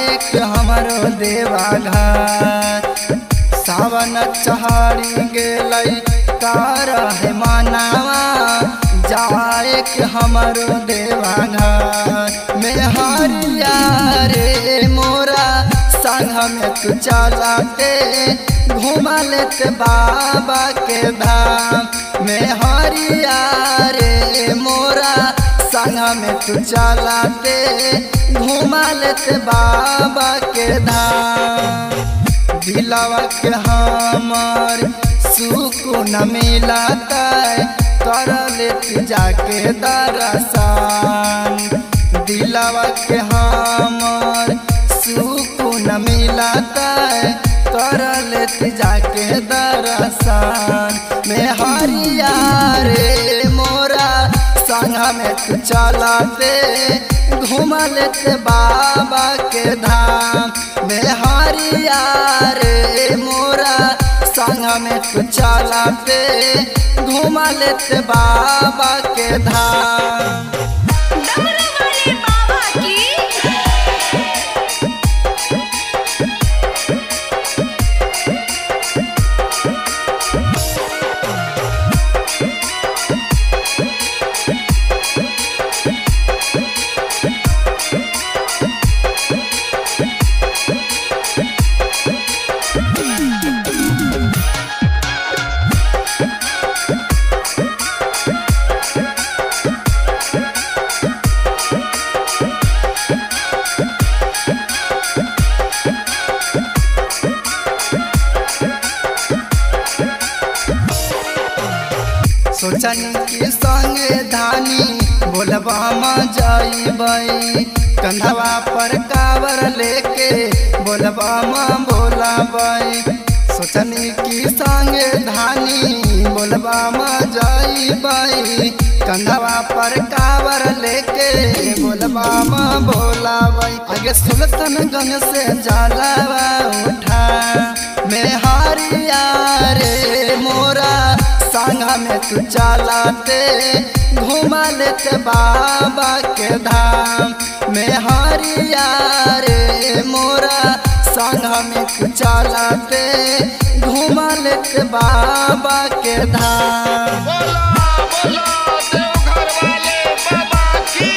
जाए के हमरो देवा घर सावन चढ़ी गेलै तार है मनावा जाए के हमरो देवा घर में हरिया रे मोरा संग में तू चला के घुमा लेते बाबा के धाम में हरिया रे मोरा संग में तू चला के घुमा लेते बाबा के धाम दिलावा के हमर सुकून मिलाता कर लेती जाके दरसान दिलावा के हमर सुकून मिलाता कर लेती जाके दरसान में हरिया रे मोरा संग में तू चलाते घुमा लेते बाबा के धाम में हरिया रे मोरा संग में तू चलाते घुमा लेते बाबा के धाम डमरू वाले बाबा की सोचनी के संगे धानी बोलबा म जाइबै कंधवा पर कावर लेके बोलबा म बोलाबै सोचनी की संगे धानी बोलबा म जाइबै कंधवा पर कावर लेके बोलबा म बोलाबै आगे सुल्तानगंज से जलावा उठा में हारिया रे मोरा संग में तू चलाते घुमा लेते बाबा के धाम में हरिया रे मोरा संग में तू चलाते घुमा लेते बाबा के धाम बोला बोला देवघर वाले बाबा की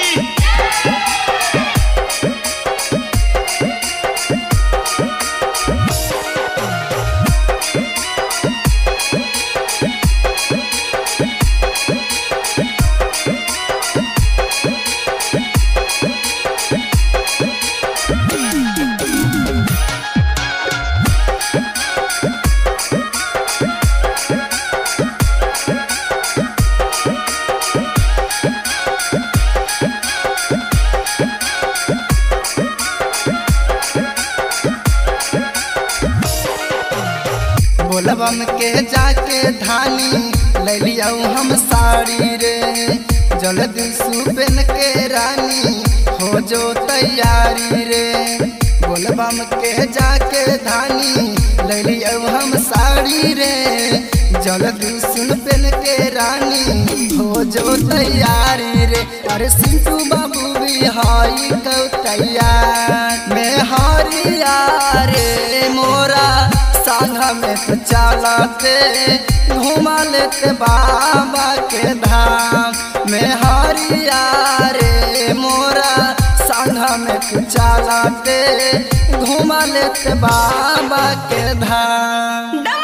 बोलबम के जाके धानी ले लिया हम साड़ी रे जल्दी सुबन के रानी हो जो तैयारी रे बोलबम के जाके धानी ले लिया हम साड़ी रे जल्दी सुन पेन के रानी हो जो तैयारी रे अरे सिंटू बाबू भी हाई कौ तैयार में हरिया रे मोरा संग में तो चलाते घुमा लेते बाबा के धाम में हरिया रे मोरा संग में तो चलाते घुमा लेते बाबा के धाम डमरू